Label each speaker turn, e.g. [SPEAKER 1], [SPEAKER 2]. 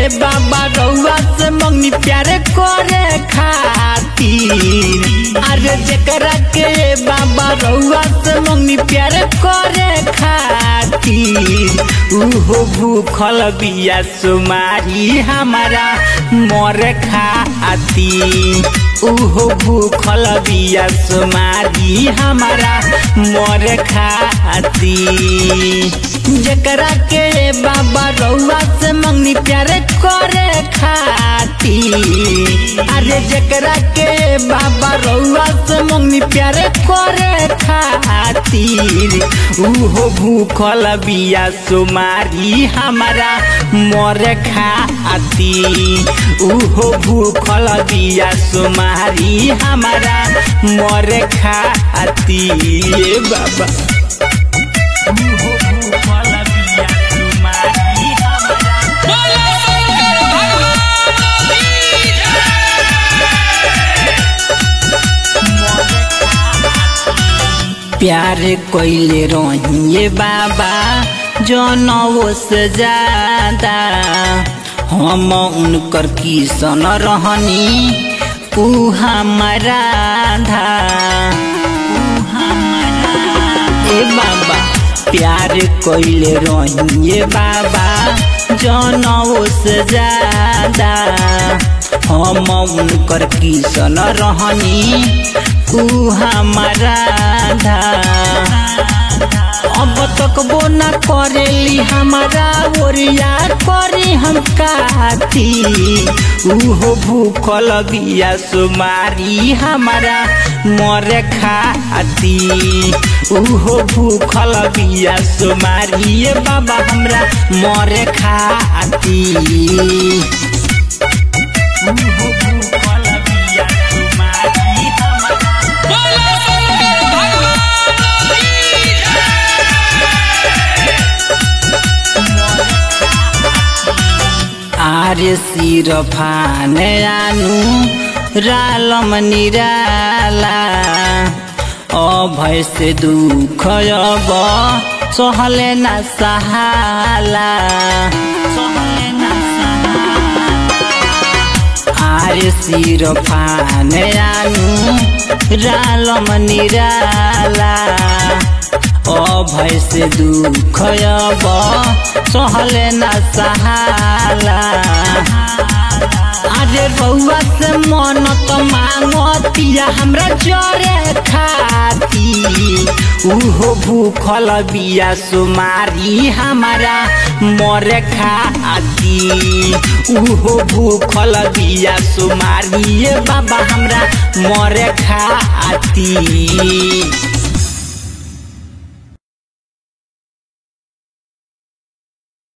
[SPEAKER 1] बाबा रउआ से मंगनी प्यारे करे खातिर अरे जकरा के बाबा रउआ से मंगनी प्यारे करे खातिर उहो भूखल बिया सुमारी हमारा मर खातिर उहो भूखल बिया सुमारी हमारा मर खातिर जकरा के बाबा रउआ से मंगनी प्यारे करे खातिर अरे जकरा के बाबा रउआ से मंगनी प्यारे करे खातिर उहो भूखल बिया सुमारी हमारा मर खातिर उहो भूखल बिया सुमारी हमारा मर खातिर बाबा उहो भूखल बिया सुमारी हमारा
[SPEAKER 2] बोलो भगवान की
[SPEAKER 1] प्यार कोइले रहिए बाबा जनवो से ज्यादा हम उनकर किसन रहनी ऊ हमारा धा ए बाबा प्यार कोइले रहिए बाबा जनवो से ज्यादा हम उनकर किसन रहनी ऊ हमारा धा अब तक वो न करेली हमारा ओरिया करी हम काती उहो भूखल बिया सुमारी हमारा मर खाती उहो भूखल बिया सुमारी ये बाबा हमरा मर खाती उहो भूखल बिया सुमारी हमारा
[SPEAKER 2] बोलो भगवान की
[SPEAKER 1] आर्य सिरफान आनु रालम निराला अभय से दुख अब सहले न सहाला सहले न आर्य सिरफान आनु रालम निराला अभय से दुख अब सहले न सहाला अरे बउआ से मन तो मांगतिया हमरा जरे खाती उहो भूखल बिया सुमारी हमारा मर खाती उहो भूखल बिया सुमारी ये बाबा हमरा मर खाती